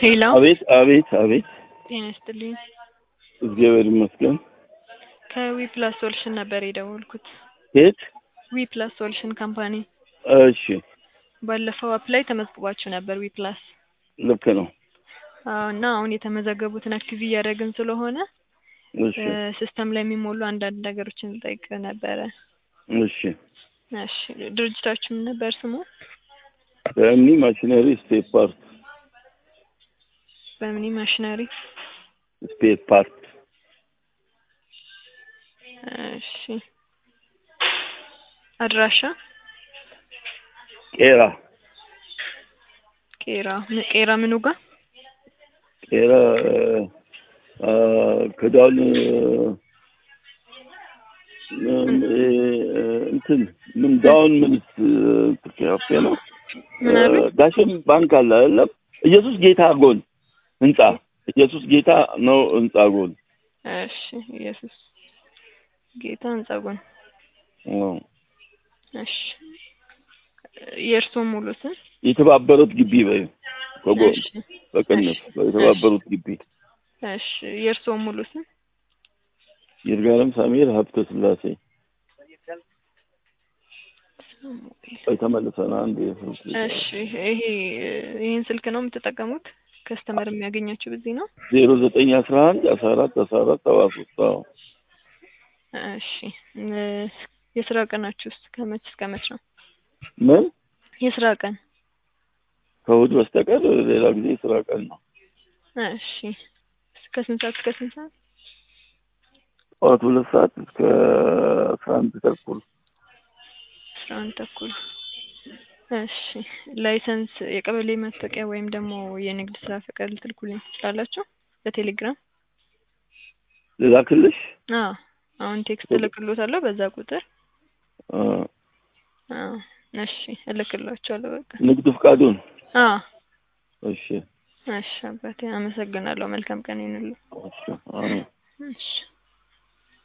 ሄሎ አቤት አቤት አቤት። ጤና ይስጥልኝ። እግዚአብሔር ይመስገን። ከዊ ፕላስ ሶሉሽን ነበር የደወልኩት። የት? ዊ ፕላስ ሶሉሽን ካምፓኒ እሺ ባለፈው አፕ ላይ ተመዝግባችሁ ነበር ዊ ፕላስ ልክ ነው። አዎ፣ እና አሁን የተመዘገቡትን አክቲቭ እያደረግን ስለሆነ እሺ ሲስተም ላይ የሚሞሉ አንዳንድ ነገሮችን ልጠይቅ ነበረ። እሺ። እሺ ድርጅታችሁ ምን ነበር ስሙ? በእምኒ ማሽነሪ ስፔር ፓርት በምኒ ማሽነሪ። ስፔር ፓርት እሺ አድራሻ ቄራ ቄራ ም- ቄራ ምኑ ጋር ቄራ አ፣ ክዳን እ፣ እንትን ምን ዳውን ምንስ ካፌ ነው ምን አሉ? እ፣ ዳሽን ባንክ አለ አይደለም? ኢየሱስ ጌታ ጎን ህንጻ ኢየሱስ ጌታ ነው ህንጻ ጎን እሺ ኢየሱስ ጌታ ህንጻ ጎን። አዎ። እሺ የእርስዎ ሙሉ ስም? የተባበሩት ግቢ በይ ከጎን እሺ በቅንፍ የተባበሩት ግቢ እሺ የእርስዎ ሙሉ ስም? ይርጋለም ሳሙኤል ሀብተ ስላሴ ተመልሰን አንድ የስልክ እሺ ይሄ ይህን ስልክ ነው የምትጠቀሙት? ከስተመር የሚያገኛችሁ በዚህ ነው? ዜሮ ዘጠኝ አስራ አንድ አስራ አራት አስራ አራት ሰባ ሶስት አዎ እሺ እ፣ የስራ ቀናችሁ ውስጥ ከመች እስከ መች ነው? ምን የስራ ቀን ከእሑድ በስተቀር ሌላ ጊዜ ስራ ቀን ነው እሺ ከስንት ሰዓት እስከ ስንት ሰዓት? ጠዋት ሁለት ሰዓት እስከ አስራ አንድ ተኩል አስራ አንድ ተኩል እሺ ላይሰንስ የቀበሌ መታወቂያ ወይም ደግሞ የንግድ ስራ ፈቃድ ልትልኩልኝ ትችላላችሁ በቴሌግራም ልላክልሽ አዎ አሁን ቴክስት እልክሎታለሁ በዛ ቁጥር አ፣ አዎ እሺ እልክላችኋለሁ በቃ ንግድ ፍቃዱን አዎ እሺ እሺ አባቴ አመሰግናለሁ መልካም ቀን ይሁንልህ እሺ አሜን እሺ